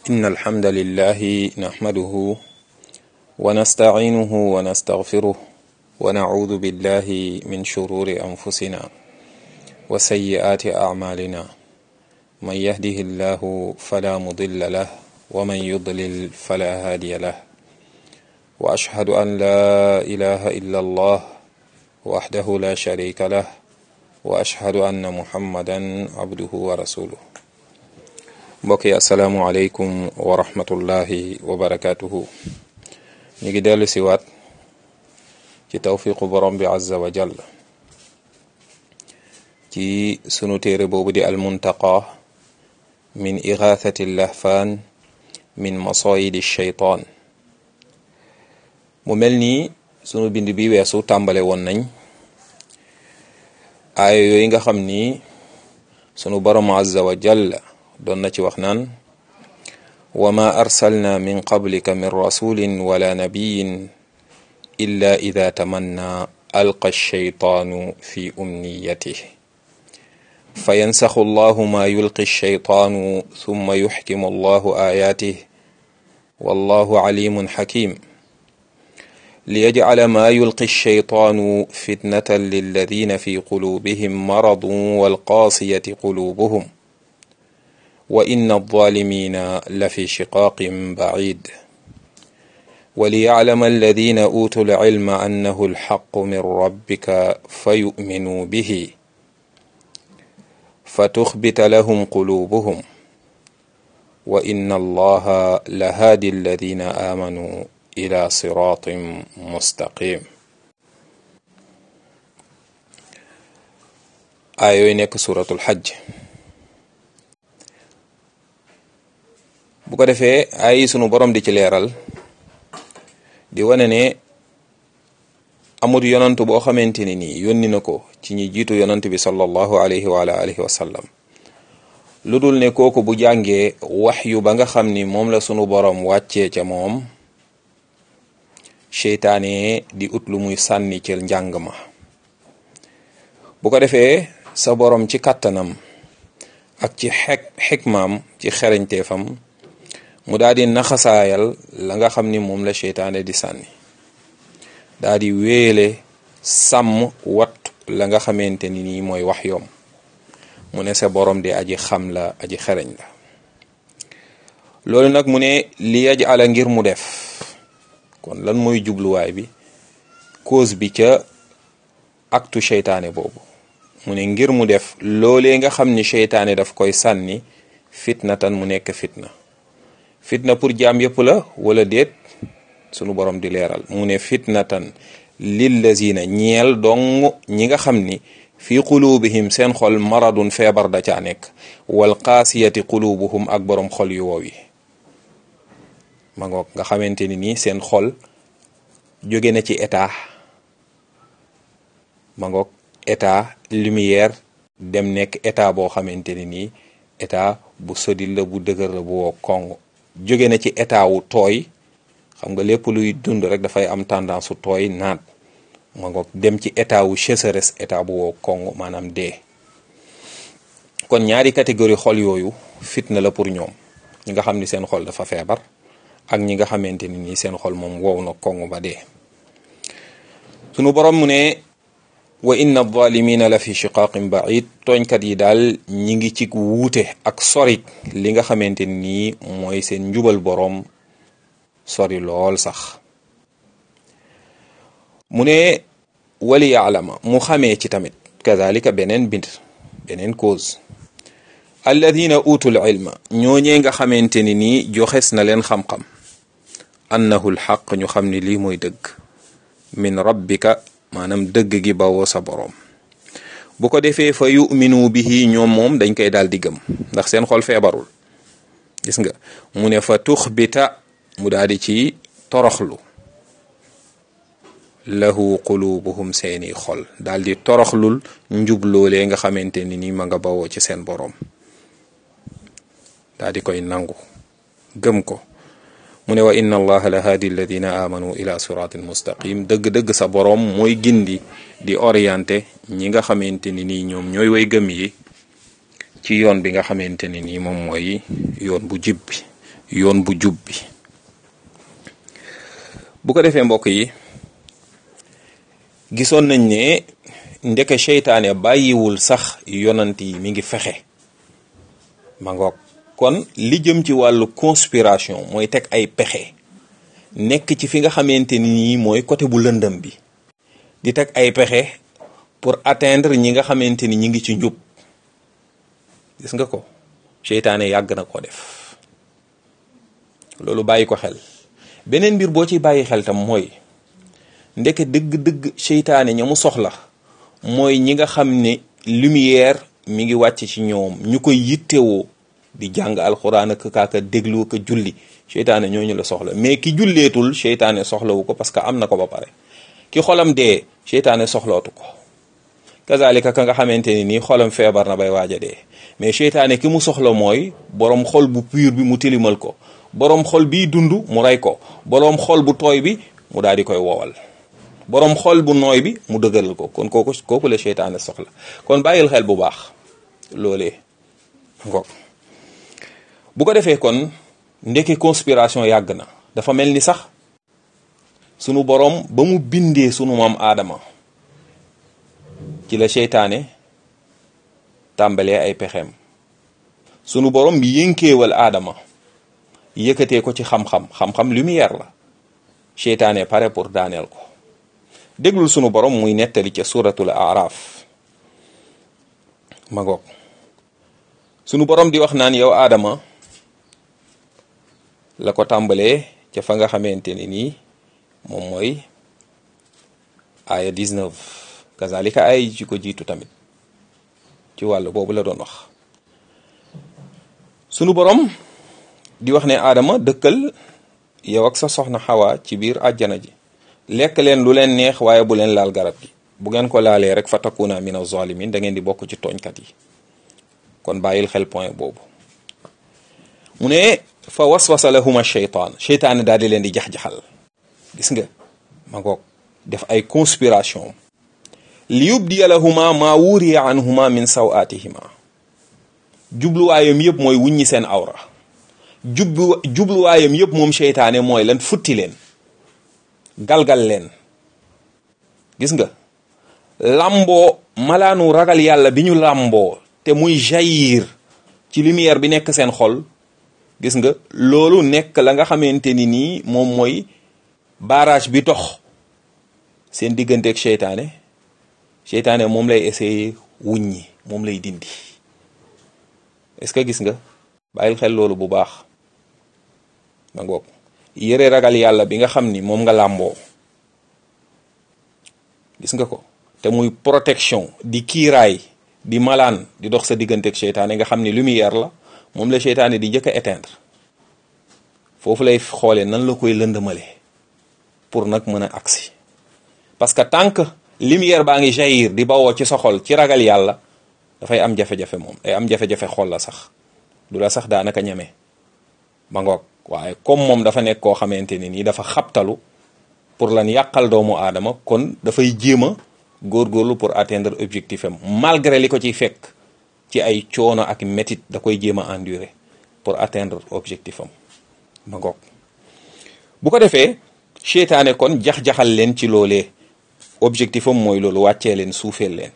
إن الحمد لله نحمده ونستعينه ونستغفره ونعوذ بالله من شرور أنفسنا وسيئات أعمالنا من يهده الله فلا مضل له ومن يضلل فلا هادي له وأشهد أن لا إله إلا الله وحده لا شريك له وأشهد أن محمدا عبده ورسوله mbokk yi asalaamualeykum wa rahmatullahi wa barakaatuhu ñu ngi dellu si waat ci tawfiqu borom bi azza wa jall ci sunu téere boobu di almuntaqa min igathati lahfaan min masoyidi shaytaan mu mel nii sunu bind bi weesu tàmbale woon nañ aaya yooyu nga xam ni sunu borom azza wa jalla doon na ci wax naan wa ma arsalna min qablika min rasulin wala nabiyin illa ida tamanna alqa alshaytaanu fi umniyatih fa yansaxu allahu ma yulqi alshaytaanu thumma yuxkimu allahu ayatih wallahu alimun xakim liyajcala ma yulqi alshaytaanu fitnatan lilladina fi qulubihim maradun walqaasiyati qulubuhum wa inna alzalimina la fi shiqaaqin bacid وليعلم الذين أوتوا العلم أنه الحق من ربك فيؤمنوا به فتخبت لهم قلوبهم وإن الله لهادي الذين آمنوا إلى صراط مستقيم آية nekk suratul Hajj bu ko defee ay sunu borom di ci leeral di wane ne amul yonant boo xamante ne nii yónni na ko ci ñi jiitu yonant bi sallallahu alayhi wa alihi wa sallam lu dul ne kooku bu jàngee wax yu ba nga xam ni moom la sunu borom wàccee ca moom seytaane di ut lu muy sànni ci njàng ma bu ko defee sa borom ci kàttanam ak ci xek xikmaam ci xereñteefam mu daal di naxasaayal la nga xam ni moom la seytaane di sànni daal di wéele sàmm wat la nga xamante ni nii mooy wax yoom mu ne sa borom di aji xam la aji xereñ la loolu nag mu ne li yaj ala ngir mu def kon lan mooy jubluwaay bi cause bi ca aktu seytaane boobu mu ne ngir mu def loolee nga xam ni seytaane daf koy sànni fitna tan mu nekk fitna fitna pour jaam yëpp la wala déet sunu borom di leeral mu ne fitnatan lillazina ñeel dong ñi nga xam ni fii qulubihim seen xol maradun feebar da caa nekk wal qaasiyati qulubuhum ak borom xol yu wow yi ma ngoog nga xamante ni nii seen xol jóge na ci état ma ngoog état lumière dem nekk état boo xamante ni nii état bu sodil la bu dëgër la bu woo kong jóge na ci état wu tooy xam nga lépp luy dund rek dafay am tendance su tooy naat ma ngoog dem ci état wu sécheresse état bu woo kong maanaam dee kon ñaari catégorie xol yooyu fitna la pour ñoom ñi nga xam ni seen xol dafa feebar ak ñi nga xamante ni nii seen xol moom wow na kong ba dee sunu borom mu ne wa inna zalimina la fi shiqaqin baid tooñkat yi daal ñi ngi ci wuute ak sori li nga xamante nii mooy seen njubal boroom sori lool sax mu ne wali yaalama mu xamee ci tamit kazalika beneen bind beneen cause alladina utul ilma ñooñee nga xamante ni nii joxes na leen xam-xam annahu lxaq ñu xam ni lii mooy dëgg min rabbika maanaam dëgg gi bawoo sa boroom bu ko defee fa yuminu bihi ñoom moom dañ koy daal di gëm ndax seen xol feebarul gis nga mu ne fa tuxbita mu daal di ci toroxlu lahu qulubuhum seeni xol daal di toroxlul njub loolee nga xamante ni ni ma nga bawoo ci seen boroom daal di koy nangu gëm ko mu ne wa inna allaha la haadi alladina amanu ila siratin mustaqim dëgg-dëgg sa boroom mooy gindi di orienté ñi nga xamante ni nii ñoom ñooy way gëm yi ci yoon bi nga xamante ne nii moom mooy yoon bu jib bi yoon bu jub bi bu ko defee mbokk yi gisoon nañ ne ndeke seytaane bàyyiwul sax yonant yi mi ngi fexe ma ngoog kon li jëm ci wàllu conspiration mooy teg ay pexe nekk ci fi nga xamante ni nii mooy côté bu lëndëm bi di teg ay pexe pour atteindre ñi nga xamante ni ñi ngi ci njub gis nga ko seytaane yàgg na ko def loolu bàyyi ko xel beneen mbir boo ci bàyyi xel tam mooy ndeke dëgg-dëgg seytaane ña mu soxla mooy ñi nga xam ne lumière mi ngi wàcc ci ñoom ñu koy yittewoo di jàng alxuraan ak kaaka déglu ko julli seytaane ñooñu la soxla mais ki julleetul seytaane soxlawu ko parce que am na ko ba pare ki xolam dee seytaane soxlootu ko kazalika ka nga xamante ni nii xolam feebar na bay waaj a dee mais seytaane ki mu soxla mooy borom xol bu pur bi mu tilimal ko borom xol biy dund mu rey ko borom xol bu tooy bi mu daal di koy wowal borom xol bu nooy bi mu dëgëral ko kon kooku kooku la seytaane soxla kon bàyyil xel bu baax loolee ngoog bu ko defee kon ndeke conspiration yàgg na dafa mel ni sax sunu borom ba mu bindee sunu maam aadama ci la seytaane tàmbalee ay pexeem sunu borom bi yënkeewal aadama yëkkatee ko ci xam-xam xam-xam lumière la seytaane pare pour daaneel ko déglul sunu borom muy nettali ca suratul araf ma ngoog sunu borom di wax naan yow aadama la ko tàmbalee ca fa nga xamante ne nii moom mooy aaya 19 kazalika ay ci ko jiitu tamit ci wàll boobu la doon wax sunu borom di wax ne aadama dëkkal yow ak sa soxna xawa ci biir àjjana ji lekk leen lu leen neex waaye bu leen laal garab gi bu ngeen ko laalee rek fa takuna min az-zalimin da ngeen di bokk ci tooñkat yi kon bàyyil xel point boobu mu ne fa waswasa lahuma sheytaan sheytaane daal di leen di jax-jaxal gis nga ma ngoog def ay conspiration li yubdiya lahuma maa wuriya anhuma min sawatihima jubluwaayam yëpp mooy wuññi seen awra jublu jubluwaayam yëpp moom seytaane mooy lan futti leen galgal leen gis nga làmboo malaanu ragal yàlla bi ñu làmboo te muy jaillir ci lumière bi nekk seen xol gis nga loolu nekk la nga xamante ni nii moom mooy barrage bi dox seen digganteeg seytaane seytaane moom lay essayer wuññi moom lay dindi est-ce que gis nga bàyyil xel loolu bu baax ma ngoog yëre ragal yàlla bi nga xam ni moom nga làmboo gis nga ko te muy protection di kiiraay di malaan di dox sa digganteeg seytaane nga xam ni lumière la moom la seytaane di njëkk a éteindre foofu lay xoolee nan la koy lëndëmale pour nag mën a agsi parce que tant que lumière baa ngi jaillir di bawoo ci sa xol ci ragal yàlla dafay am jafe-jafe moom day am jafe-jafe xol la sax du la sax daanaka ñeme ba ngoog waaye comme moom dafa nekk koo xamante ni nii dafa xabtalu pour lan yàqal doomu aadama kon dafay jéem a góorgóorlu pour atteindre objectif am malgré li ko ciy fekk ci ay coono ak métit da koy jéem a endurer pour atteindre objectif am ba ngoog bu ko defee seytaane kon jax-jaxal leen ci loolee objectif am mooy loolu wàccee leen suufeel leen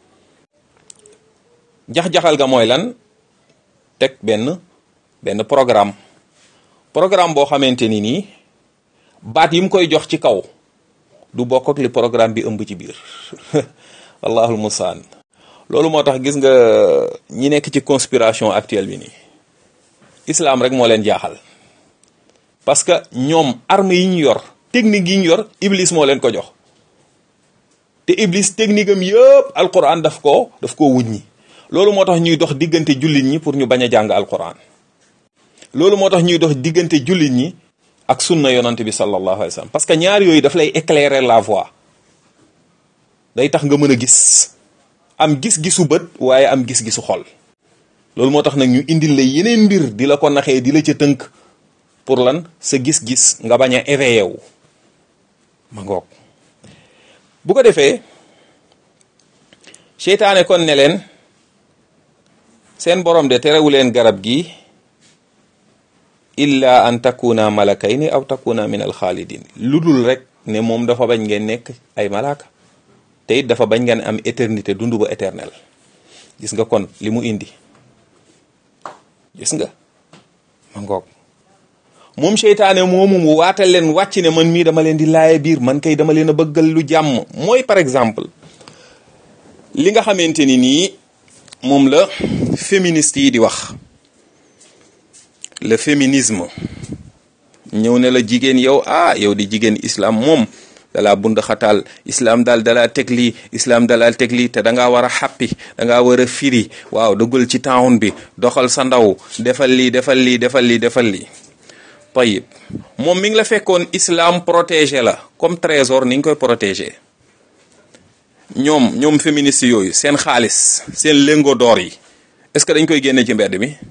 jax-jaxal ga mooy lan teg benn benn programme programme boo xamante ni nii baat yi mu koy jox ci kaw du bokk ak li programme bi ëmb ci biir allahul musaan loolu moo tax gis nga ñi nekk ci conspiration actuelle bi nii islam rek moo leen jaaxal parce que ñoom arme yi ñu yor technique yi ñu yor iblis moo leen ko jox te iblis technique am yëpp alquran daf ko daf koo wuññi loolu moo tax ñuy dox diggante jullit ñi pour ñu bañ a jàng alquran loolu moo tax ñuy dox diggante jullit ñi ak sunna yonante bi sallallahu alayhi wa sallam parce que ñaar yooyu daf lay éclairer la voie day tax nga mën a gis am gis-gisu bët waaye am gis-gisu xol loolu moo tax nag ñu indil la yeneen mbir di la ko naxee di la ca tënk pour lan sa gis-gis nga bañ a éveillé wu ma ngoog bu ko defee seytaane kon ne leen seen borom de terewu leen garab gi illa an takuna malakayni aw takuna min alxaalidin lu dul rek ne moom dafa bañ ngeen nekk ay malaaka te it dafa bañ ngeen am éternité dund ba éternel gis nga kon li mu indi gis nga ma ngoog moom seytaane moomu mu waatal leen wàcc ne man mii dama leen di laaye biir man kay dama leen a bëggal lu jàmm mooy par exemple li nga xamante ni nii moom la féministe yi di wax le féminisme ñëw ne la jigéen yow ah yow di jigéen islam moom dalaa bund xataal islam daal dalaa teg lii islam dalaa teg lii te da ngaa war a xàppi da ngaa war a firi waaw duggal ci town bi doxal sa ndaw defal lii defal lii defal lii defal lii tayib moom mi ngi la fekkoon islam protégé la comme trésor ni nga koy protégé ñoom ñoom féministes yooyu seen xaalis seen lingot d'or yi est-ce que dañ koy génne ci mbedd mi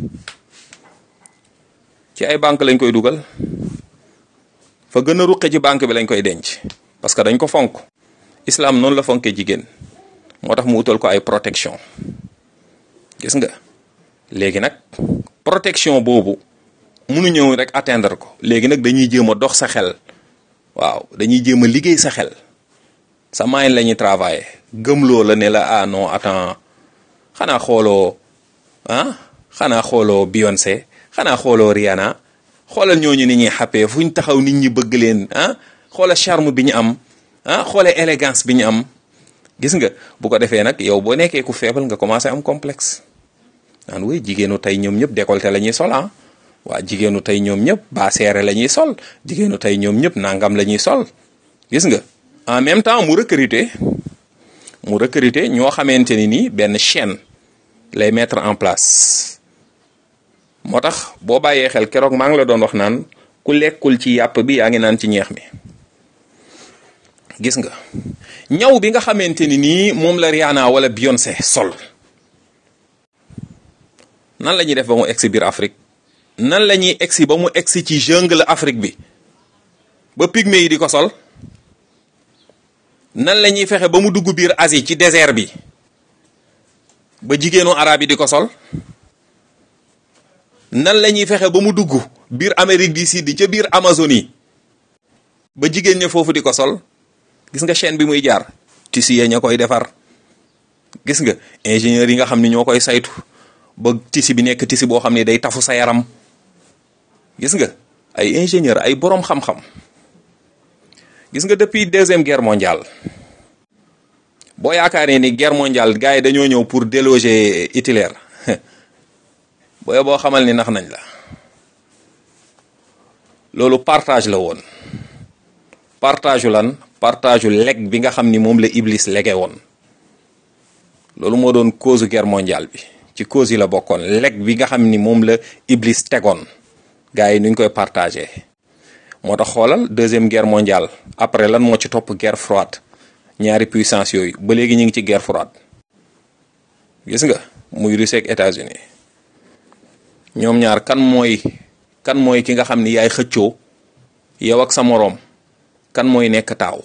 ci ay banque lañ koy dugal fa gën a ruqe ci banque bi lañ koy denc parce que dañ ko fonk islam noonu la fonkee jigéen moo tax mu utal ko ay protection gis nga léegi nag protection boobu munu ñëw rek atteindre ko léegi nag dañuy jéem a dox sa xel waaw dañuy jéem a liggéey sa xel sa moyen la ñuy travailler gëmloo la ne la ah non attends xanaa xooloo ah xanaa xooloo Beyoncé xanaa xooloo Rihanna xoolal ñooñu ni ñuy xàppee fu ñu taxaw nit ñi bëgg leen ah xoola charme bi ñu am ah xoola élégance bi ñu am gis nga bu ko defee nag yow boo nekkee ku faible nga commencé am complexe naan woy jigéenu tey ñoom ñëpp décolleté la ñuy sol ah waa jigéenu tey ñoom ñëpp baa seere la ñuy sol jigéenu tey ñoom ñëpp nangam la ñuy sol gis nga en même temps mu recruter mu recruter ñoo xamante ni nii benn chaîne lay mettre en place moo tax boo bàyyee xel keroog maa ngi la doon wax naan ku lekkul ci yàpp bi yaa ngi naan ci ñeex mi gis nga ñaw bi nga xamante ni nii moom la Rihanna wala Beyoncé sol nan la ñuy def ba mu egsi biir Afrique nan la ñuy egsi ba mu egsi ci jungle Afrique bi ba pygmé yi di ko sol nan la ñuy fexe ba mu dugg biir Asie ci désert bi ba jigéenu arab yi di ko sol nan la ñuy fexe ba mu dugg biir Amérique du Sud ca biir Amazonie ba jigéen ña foofu di ko sol gis nga chaîne bi muy jaar tissu ya ña koy defar gis nga ingénieurs yi nga xam ne ñoo koy saytu ba tissu bi nekk tissu boo xam ne day tafu sa yaram gis nga ay ingénieur ay boroom xam-xam gis nga depuis deuxième guerre mondiale boo yaakaaree ni guerre mondiale gars yi dañoo ñëw pour déloger Hitler booy boo xamal ni nax nañ la loolu partage la woon partage lan partage leg bi nga xam ni moom la Iblis lege woon loolu moo doon cause guerre mondiale bi ci cause yi la bokkoon leg bi nga xam ni moom la Iblis tegoon gars yi nuñ koy partagé moo tax xoolal deuxième guerre mondiale après lan moo ci topp guerre froide ñaari puissance yooyu ba léegi ñu ngi ci guerre froide gis nga muy Russie ak États-Unis ñoom ñaar kan mooy kan mooy ki nga xam ni yaay xëccoo yow ak sa moroom kan mooy nekk taaw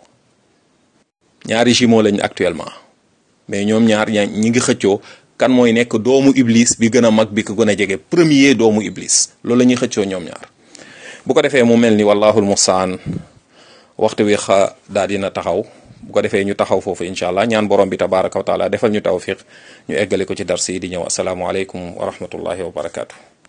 ñaari jumeaux lañ actuellement mais ñoom ñaar ña ñi ngi xëccoo kan mooy nekk doomu iblis bi gën a mag bi ko gën a jege premier doomu iblis loolu la ñuy xëccoo ñoom ñaar bu ko defee mu mel ni wallahul mustaan waxtu wi xa daal dina taxaw bu ko defee ñu taxaw foofu incha allah ñaan borom bi tabaraka wa taala defal ñu tawfiq ñu eggale ko ci dars yi di ñëw asalaamualeykum wa rahmatullahi wa barakaatu.